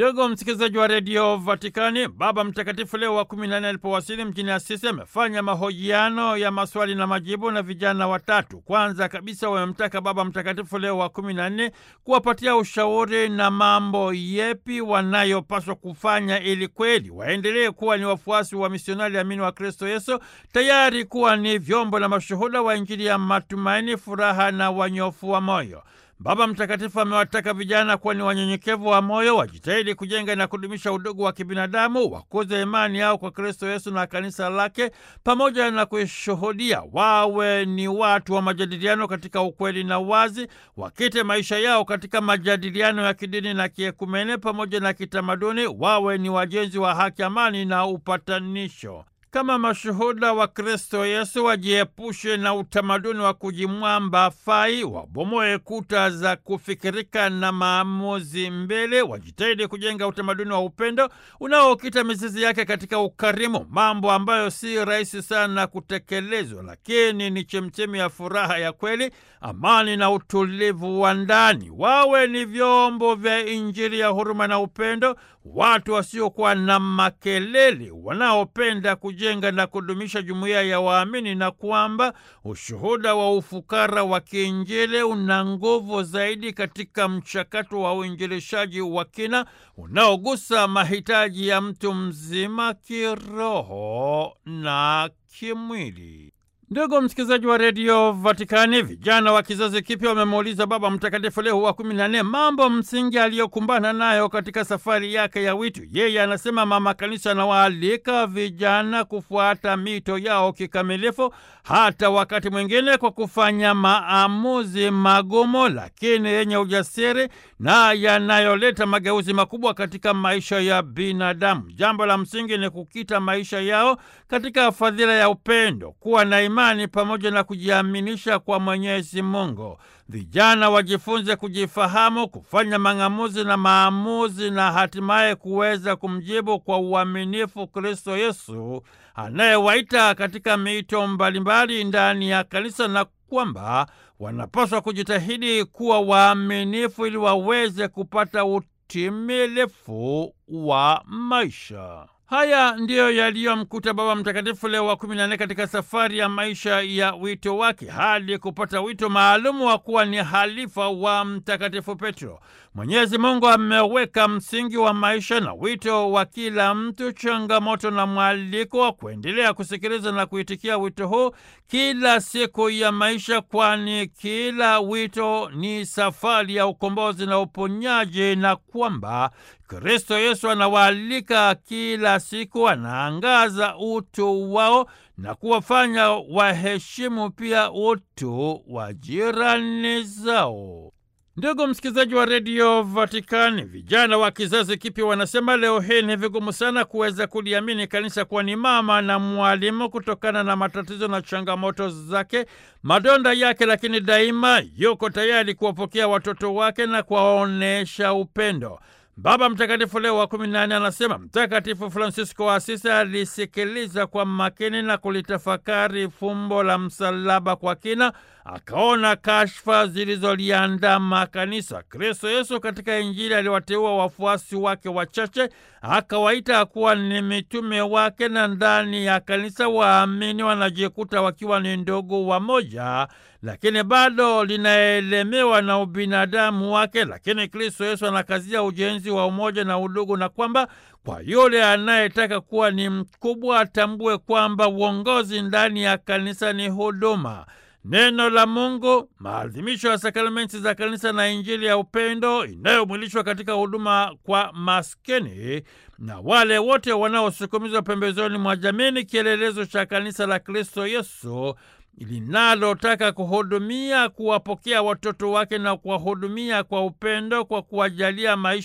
Ndugu msikilizaji wa redio Vatikani, Baba Mtakatifu Leo wa kumi na nne alipowasili mjini Asisi amefanya mahojiano ya maswali na majibu na vijana watatu. Kwanza kabisa wamemtaka Baba Mtakatifu Leo wa kumi na nne kuwapatia ushauri na mambo yepi wanayopaswa kufanya ili kweli waendelee kuwa ni wafuasi wa misionari amini wa Kristo Yesu, tayari kuwa ni vyombo na mashuhuda wa Injili ya matumaini, furaha na wanyofu wa moyo. Baba Mtakatifu amewataka vijana kuwa ni wanyenyekevu wa moyo, wajitahidi kujenga na kudumisha udugu wa kibinadamu, wakuze imani yao kwa Kristo Yesu na kanisa lake, pamoja na kuishuhudia, wawe ni watu wa majadiliano katika ukweli na wazi, wakite maisha yao katika majadiliano ya kidini na kiekumene pamoja na kitamaduni, wawe ni wajenzi wa haki, amani na upatanisho. Kama mashuhuda wa Kristo Yesu wajiepushe na utamaduni wa kujimwamba fai, wabomoe kuta za kufikirika na maamuzi mbele, wajitahidi kujenga utamaduni wa upendo unaokita mizizi yake katika ukarimu, mambo ambayo si rahisi sana kutekelezwa, lakini ni chemchemi ya furaha ya kweli, amani na utulivu wa ndani. Wawe ni vyombo vya Injili ya huruma na upendo, watu wasiokuwa na makelele, wanaopenda kujenga na kudumisha jumuiya ya waamini, na kwamba ushuhuda wa ufukara wa kiinjili una nguvu zaidi katika mchakato wa uinjilishaji wa kina unaogusa mahitaji ya mtu mzima kiroho na kimwili. Ndugu msikilizaji wa redio Vatikani, vijana wa kizazi kipya wamemuuliza Baba Mtakatifu Leo wa kumi na nne mambo msingi aliyokumbana nayo katika safari yake ya wito. Yeye anasema Mama Kanisa anawaalika vijana kufuata mito yao kikamilifu, hata wakati mwingine kwa kufanya maamuzi magumu, lakini yenye ujasiri na yanayoleta mageuzi makubwa katika maisha ya binadamu. Jambo la msingi ni kukita maisha yao katika fadhila ya upendo, kuwa na imani pamoja na kujiaminisha kwa Mwenyezi Mungu. Vijana wajifunze kujifahamu, kufanya mang'amuzi na maamuzi, na hatimaye kuweza kumjibu kwa uaminifu Kristo Yesu anayewaita katika miito mbalimbali ndani ya kanisa, na kwamba wanapaswa kujitahidi kuwa waaminifu ili waweze kupata utimilifu wa maisha. Haya ndiyo yaliyomkuta Baba Mtakatifu Leo wa kumi na nne katika safari ya maisha ya wito wake hadi kupata wito maalumu wa kuwa ni halifa wa Mtakatifu Petro. Mwenyezi Mungu ameweka msingi wa maisha na wito wa kila mtu, changamoto na mwaliko wa kuendelea kusikiliza na kuitikia wito huu kila siku ya maisha, kwani kila wito ni safari ya ukombozi na uponyaji, na kwamba Kristo Yesu anawaalika kila siku, anaangaza utu wao na kuwafanya waheshimu pia utu wa jirani zao. Ndugu msikilizaji wa redio Vatikani, vijana wa kizazi kipya wanasema leo hii ni vigumu sana kuweza kuliamini kanisa kuwa ni mama na mwalimu kutokana na matatizo na changamoto zake, madonda yake, lakini daima yuko tayari kuwapokea watoto wake na kuwaonyesha upendo. Baba Mtakatifu Leo wa kumi na nane anasema Mtakatifu Fransisko wa Asisi alisikiliza kwa makini na kulitafakari fumbo la msalaba kwa kina, akaona kashfa zilizoliandama kanisa. Kristo Yesu katika Injili aliwateua wafuasi wake wachache, akawaita kuwa ni mitume wake, na ndani ya kanisa waamini wanajikuta wakiwa ni ndugu wamoja, lakini bado linaelemewa na ubinadamu wake. Lakini Kristo Yesu anakazia ujenzi wa umoja na udugu, na kwamba kwa yule anayetaka kuwa ni mkubwa atambue kwamba uongozi ndani ya kanisa ni huduma. Neno la Mungu, maadhimisho ya sakramenti za kanisa na Injili ya upendo inayomwilishwa katika huduma kwa maskini na wale wote wanaosukumizwa pembezoni mwa jamii ni kielelezo cha kanisa la Kristo Yesu linalotaka kuhudumia, kuwapokea watoto wake na kuwahudumia kwa upendo, kwa kuwajalia maisha